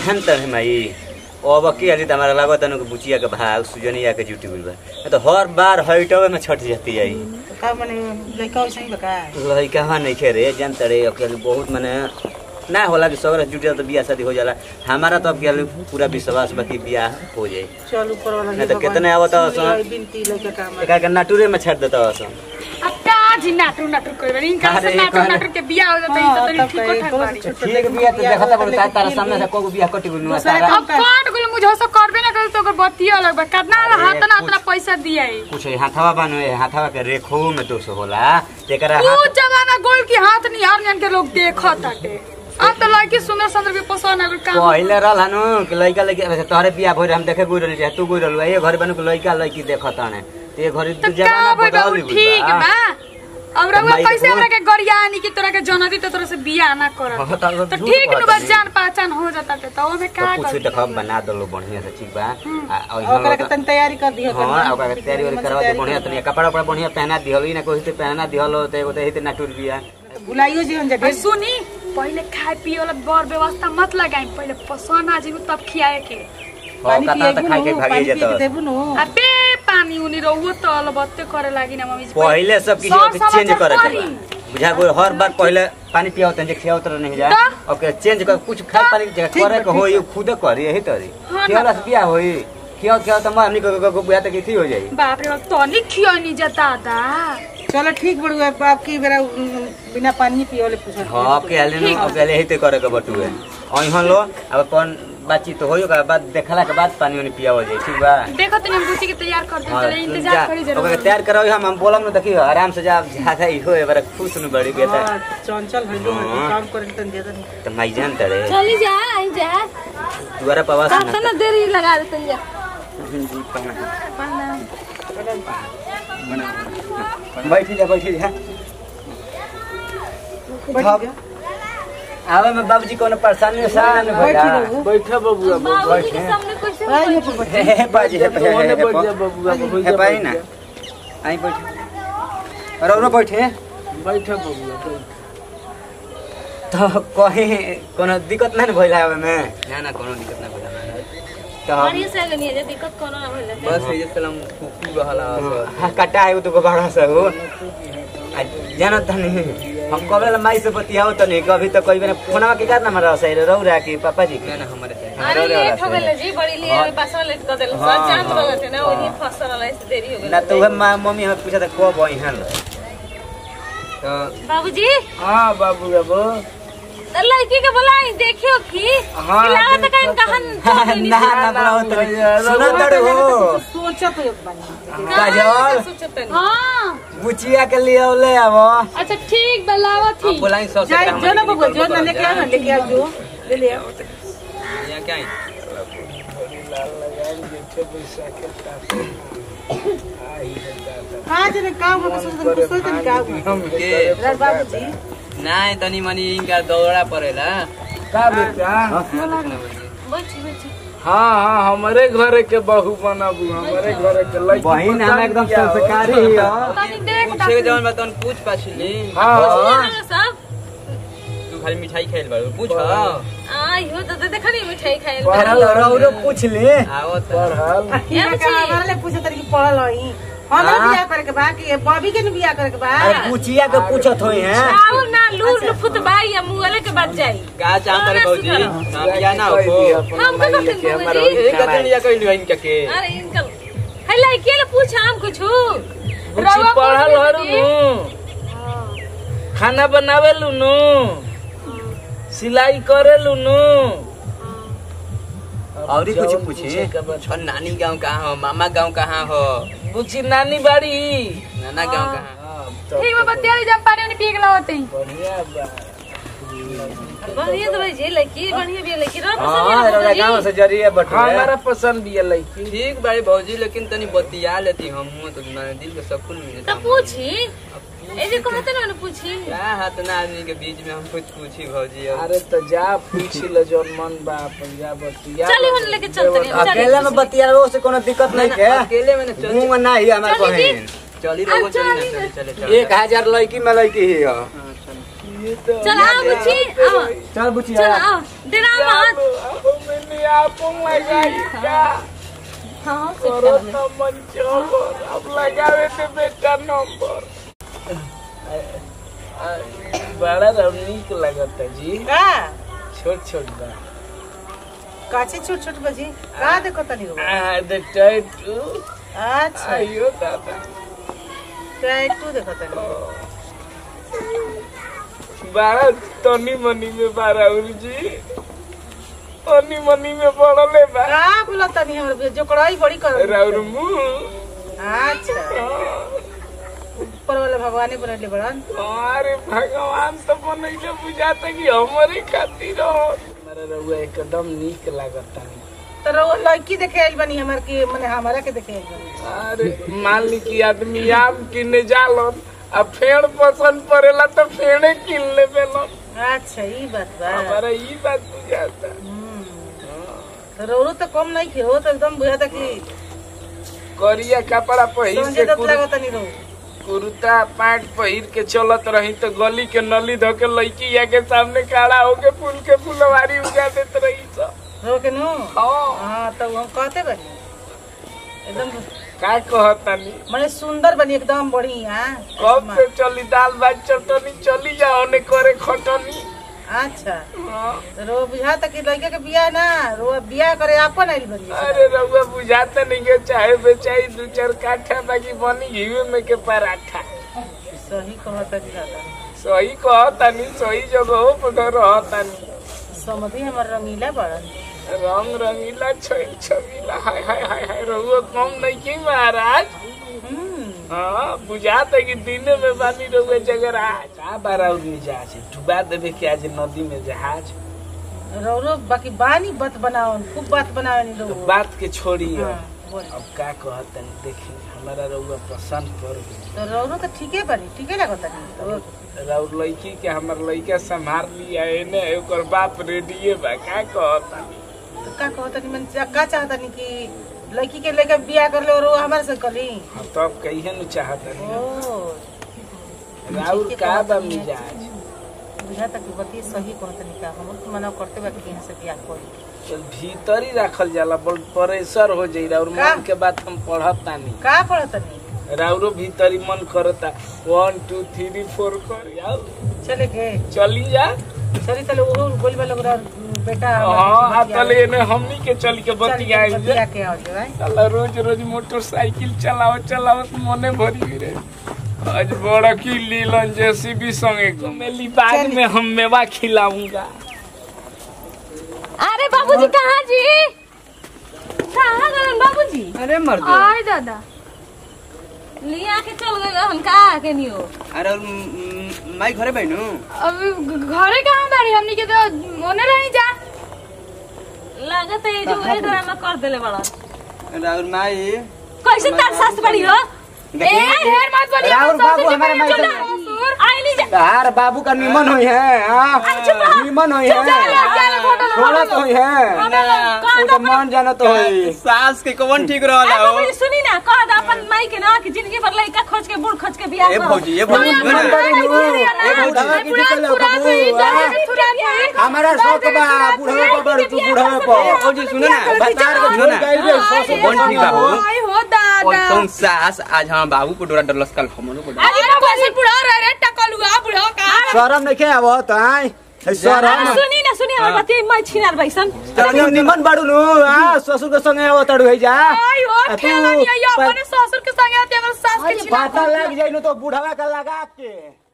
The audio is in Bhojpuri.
जान त है माई अब के हाली त हमारा लागत है कि बुचिया के भाग सुजनिया के जुटी गइल बा नहीं तो हर बार हइटवे में छट जाती आई का माने लइका वैसे ही बका लइका हवा नहीं खे जान तड़े अकेले बहुत मने ना होला कि सगरा जुटे तो बियाह शादी हो जाला हमारा तो अब के पूरा विश्वास बा कि बियाह हो जाई चल ऊपर वाला नहीं तो कितने आवत है सुन सन? बिनती लइका काम एका के नाटुरे में छट देता हसन अब का जी नाटू नाटू कर इनका से अरे, नाटू कौन- नाटू के बियाह हो जाता हाँ, है तो तब ठीक कहे, ठाक कौन बाड़ी से ठीक बियाह तो देखता बड़ तार तारा सामने से कोगो बियाह कटी गुनु दूसरा तारा अब काट गुल मुझे सब करबे ना कर तो ओकर बत्ती अलग बा कितना अरे, हाथ ना कुछ- उतना पैसा दिया है कुछ हाथवा बनवे हाथवा के रेखो में दोष होला तेकरा ऊ हाथ जमाना गोल की हाथ निहार जन के लोग देखत ताटे अब तो लड़की सुंदर सुंदर भी पसंद है काम पहिले रहल हनु कि लइका लइकी अब तोहरे बियाह भइल हम देखे गुइ रहली तू गुइ रहलु ये घर बनू कि लइका लइकी देखत हने ते घरी तो तू जमाना का बदल भाई ठीक बा अब रउआ माई कैसे को- हमरा के गरियानी की तोरा के जनती तो तोरा से बियाह ना करत हाँ, तो तो झूठ ठीक बात नु बस है। जान पहचान हो जाता ते तो ओमे का तो कुछ कर देख बना दलो बढ़िया से ठीक बा आ, और ओकरा इहाँ के लोग- तन तैयारी कर दियो हाँ ओकरा के तैयारी वारी करवा दे बढ़िया तनी कपड़ा उपड़ा बढ़िया पहना दिहल ई ना कोई ते पहना दिहल हो ते एगो ते हिते ना टूट बिया बुलाइयो जी हम जा और सुनी पहले खाए पिए वाला बड़ व्यवस्था मत लगाई पहले पसंद आ जीव तब खियाए के हो पानी कतना त खाइ के पिएबू भागी पानी पिए के जत देबू नु अबे पानी उनी रहुओ तो अलबत्ते करे लागी ना मम्मी जी पहिले सब किसी सब के चेंज समाचार करे के पढ़ी। बा बुझा गो हर बार पहिले पानी पियाओ तन जे खियाओ तर नहीं जा तो? ओके चेंज कर कुछ खाए पानी के जगह ठीक करे बा, के ठीक होई खुद करी यही तरी हाँ, खियाला से बियाह होई खियाओ खियाओ त हमनी को को बुआ तक थी हो जाई बाप रे बाप तनी खियानी जा दादा चलो ठीक बड़ू है बाप की बेरा उम, बिना पानी पिए वाले पूछो हां के आले न ओके आले हिते करे के बटुए अइहन लो अब अपन बातचीत तो होयो का बाद देखला के बाद पानी उनी पियाओ जाई ठीक बा देखो तनी हम बुची के तैयार कर दे हाँ, चले इंतजार करी जरूर ओके तैयार कराओ हम हम बोलम न देखियो आराम से जा ज्यादा ही होए बड़ा खुश न बड़ी बेटा हाँ, चंचल भइलो हाँ। काम करे तन दे दन त माई जान तड़े चली जा आई जा दुआरा पवास कब से ना देरी लगा देते जा बैठी जा बैठी जा बैठ जा आवे में बाबूजी कोनो परेशानी सान भइला बैठी रहू बैठा बबुआ बाबूजी के सामने कैसे आई ये पर बैठ। हे हे बाजी हे हे ओने हे बैठ जा बबुआ हो हे जा पाई ना आई बैठ अरे और बैठे बैठा बबुआ बैठ। तो कहीं कोनो दिक्कत नहीं भइला आवे में ना ना कोनो दिक्कत नहीं भइला तो हम- बढ़िया से लगनी है दिक्कत कोनो ना होले बस ये सलाम कुकू रहला हाँ, कटा है वो तो बड़ा सा हो आ, जानो तनी हम कबे ला माई से बतियाओ तनी कभी तो कोई बेना फोनवा के करना मरा सही रहो रा के पापा जी के ना हमारे से अरे लेट हो गेल जी बड़ी लिए हाँ। बसवा लेट कर देल हाँ, सब जान हाँ। रहल थे ना वही फसल वाला से देरी हो ना गेल तो वह माँ मम्मी हमें पूछा था कब आई हैं तो बाबूजी हाँ बाबू बाबू लड़की के बोलाई देखियो की हाँ, खिलावत का देखो। कहां ना ना बुलाओ तनी सुनो तड़ो हो सोचत हो बानी काजल सोचत नहीं हाँ बुचिया के लिए ले आवो अच्छा ठीक बलावा थी बुलाई सौ जा जो ना बबुआ जो ना लेके आ ना लेके आ जो ले ले आओ यहाँ क्या है हां जने काम हो सोचत कुछ सोचत नहीं काम के राज बाबूजी नहीं तनी मनी इनका दौड़ा पड़ेला का बेटा बैठी बैठी हाँ हाँ हमारे घरे के बहू बनाबू हमारे घरे के लड़की बहिन हम एकदम क्या हो? संस्कारी ही हो तनी देख पूछे के जवन बा तन पूछ पाछ ली हाँ हाँ सब तू खाली मिठाई खाइल बाड़ू पूछ आ यो तो देखनी मिठाई खाइल रहो रहो पूछ ले आओ त पढ़ल किया का हमारा ले पूछे तरी की पढ़ल हई हम हाँ। बियाह करे के बा कि बॉबी के न बियाह करे के बा अरे बुचिया के पूछत होई हैं आओ ना लूर लुफुत भाई या मुंगले के बाद जाई का चाहत रे भौजी हम या ना हो हम का करते हैं हमारा बाबूजी? एक दिन लिया कइल इनका के अरे इनका है लड़की ले पूछ हम कुछ कुछ पढ़ल हरू नु खाना बनावे लू नु सिलाई करे लू नु और ही कुछ पूछे छ नानी गांव कहाँ हो मामा गांव कहाँ हो बुची नानी बाड़ी नाना गांव कहाँ ठीक बा बतिया जब पानी उनी पी के लावते हैं बढ़िया बा बढ़िया तो भाई जे लड़की बढ़िया भी है लड़की रह हां रौरा गांव से जरिए बटुए हमारा पसंद भी है लड़की ठीक बाड़ी भौजी लेकिन तनी बतिया लेती हम तो ना दिल के सकून मिले तो पूछी ऐसे कहते ना पूछी क्या हाथ ना आदमी के बीच में हम कुछ पूछी भौजी अब अरे तो जा पूछ लो जौन मन बा अपन जा बतिया चली हम लेके चलते हैं चली अकेले में बतियाओ से कोनो दिक्कत नहीं के अकेले में ना चल मुंह में ना ही हमार चली जी। बहन चली रहो चली ना चले चले चले एक हजार लड़की में लड़की ही हो चल आओ बुच्ची आओ चल चल बुचिया आओ डेरा मत अपन लगाई का हाँ करो तो मन चोर अब लगावे ते बेटा नंबर बड़ा रव नीक लगता जी का छोट छोट बा काचे छोट छोट बजी का देखो तनी रो आ द टैटू अच्छा आयो दादा टैटू देखो तनी बड़ा तनी मनी में बारा जी तनी मनी में बड़ले बा का बोला तनी हमर जो कड़ाई बड़ी कर राउर मुंह अच्छा ऊपर वाले भगवान बनले बड़न अरे भगवान तो बनैले बुझाता कि हमारे खातिर हो हमारा रउआ एकदम नीक लागता तो रो लड़की देखे आइल बनी हमर के माने हमारा के देखे आइल बनी अरे मान ली कि आदमी आम किने जालन आ फेड़ पसंद पड़ेला तो फेड़े किन लेबे लन अच्छा ई बात बा हमारा ई बात बुझाता तो रोरो तो कम नहीं के हो तो एकदम बुझाता कि करिया कपड़ा पहिर समझे के तो लागत तनी रो कुर्ता पैंट पहिर के चलत रही तो गली के नली धो के लड़की या के सामने खड़ा होके फूल के फुलवारी उगा देत रही सब रो के नो हाँ हाँ तो हम कहते बनी एकदम का कहतानी माने सुंदर बनी एकदम बढ़िया कब से चली दाल भात चटनी चली जाओ ने करे खटनी अच्छा हाँ। तो रो बुझाता कि लड़के के बियाह ना रो बियाह करे अपन आइल बनी अरे रउआ बुझाता नहीं के चाहे बेचाई दू चार काठा बाकी बनी घीवे में के पराठा सही कहता कि दादा सही कहतानी सही जगह पर रहतानी समझी हमर रंगीला बड़न रंग रंगीला छैल छबीला हाय हाय हाय हाय रउआ कम नहीं की महाराज हम्म हाँ बुझाता कि दिने में बानी रउआ जगराज का बारा उड़नी जहाज डुबा देवे के आज नदी में जहाज रो रो बाकी बानी बात बनाओ खूब बात बनावे नी तो रो बात के छोड़ी हाँ, बोल। अब का कहतनी देखी हमारा रउआ पसंद पड़ गई तो रो रो तो ठीके बनी ठीके लागत तनी राउर लड़की के हमर लड़का संभाल लिया एने ओकर बाप रेडिये बा का कहतानी तो का कहतनी मन का चाहतनी कि लड़की के लेके बियाह कर लो रो हमारे से करी हम तब कहिए न चाहतनी ओ राउर ठीके का बा कहतनी। मिजाज बुझाता कि बती सही कहतनी का हम तो मना करते बा कि यहाँ से बियाह करी चल भीतर ही रखल जाला बड़ प्रेशर हो जाई राउर का? मन के बात हम पढ़तानी का पढ़तनी राउरो भीतर ही मन करता वन टू थ्री फोर कर आओ चले के चली जा चली तले वो बोली वाला ओकरा बेटा हाँ आ तले एने हमनी के चल के बतिया बतिया के आओ जे भाई साला रोज रोज मोटरसाइकिल चलाओ चलाओ मने भरी गिरे आज बड़ा की लीलन जेसीबी संगे मेली बाग में हम मेवा खिलाऊंगा अरे बाबूजी कहाँ जी कहाँ गए बाबूजी अरे मर आय दादा लिया के चल गए हम कहाँ के नहीं हो अरे और, म, माई घरे बहनू अभी घरे कहाँ बाड़ी हमनी के तो ओने रही जा लागत है जो एक ड्रामा कर देले बड़ा राउर माई कैसे तार सास बड़ी हो ए ढेर मत बोलिए राहुल बाबू हमारे माई से आईली जा तार बाबू का निमन हुई है हाँ, निमन हुई है थोड़ा तो हुई है वो तो मान जाना तो हुई सास के कौन ठीक आ बाबूजी सुनी ना कह दा अपन माई के ना कि जिंदगी भर लइका खोज के बूढ़ खोज के बियाह ए करो। भौजी ए भौजी नमन बड़ी नु। ए भौजी की निकल बाबू हाँ? हमारा शौक बा बुढ़वे पर बड़ तू बुढ़वे पर फौजी सुनो ना बतार को सुनो ना कौन ठीक बाबू आय हो दादा कौन सास आज हम बाबू को डोरा डलस कल हमनो को डोरा अरे कैसे बुढ़ा रहे रे टकलुआ बुढ़ा का शरम नहीं के आवत आई शरम सुनी ना सुनी हमर बती मैं छिनार बैसन तनी निमन बाड़ू नु हां ससुर के संगे आवत अड़ू है जा आय हो आ तू खेला नहीं प- अपने ससुर के संगे आते अगर सास के छिना पता लग जाई नु तो बुढ़वा का लगा के